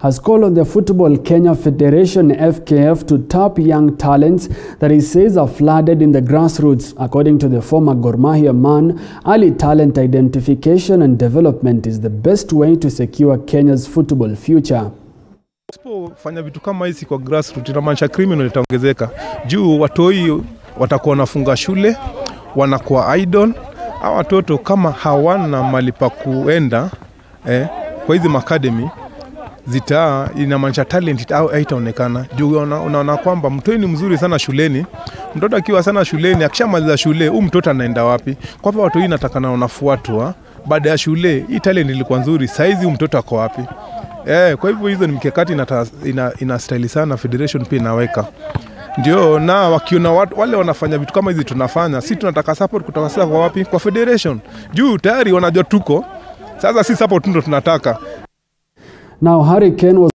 has called on the Football Kenya Federation FKF to tap young talents that he says are flooded in the grassroots. According to the former Gor Mahia man, early talent identification and development is the best way to secure Kenya's football future. Usipofanya vitu kama hizi kwa grassroots inamaanisha criminal itaongezeka juu watoi watakuwa wanafunga shule, wanakuwa idle. Hawa watoto kama hawana mali pa kuenda eh, kwa hizi makademi zita inamaanisha talent au haitaonekana juu una- unaona kwamba mtoi ni mzuri sana shuleni. Mtoto akiwa sana shuleni, akishamaliza shule, huu mtoto anaenda wapi? Kwa hivyo watoi natakana wanafuatwa baada ya shule. Hii talent ilikuwa nzuri, saizi huu mtoto ako wapi? Eh, kwa hivyo hizo ni mkakati inata- ina, ina style sana federation pia inaweka ndio, na wakiona watu, wale wanafanya vitu kama hizi tunafanya, si tunataka support kutoka sasa kwa wapi? Kwa federation juu tayari wanajua tuko sasa, si support tu ndo tunataka Now, Harry Kane was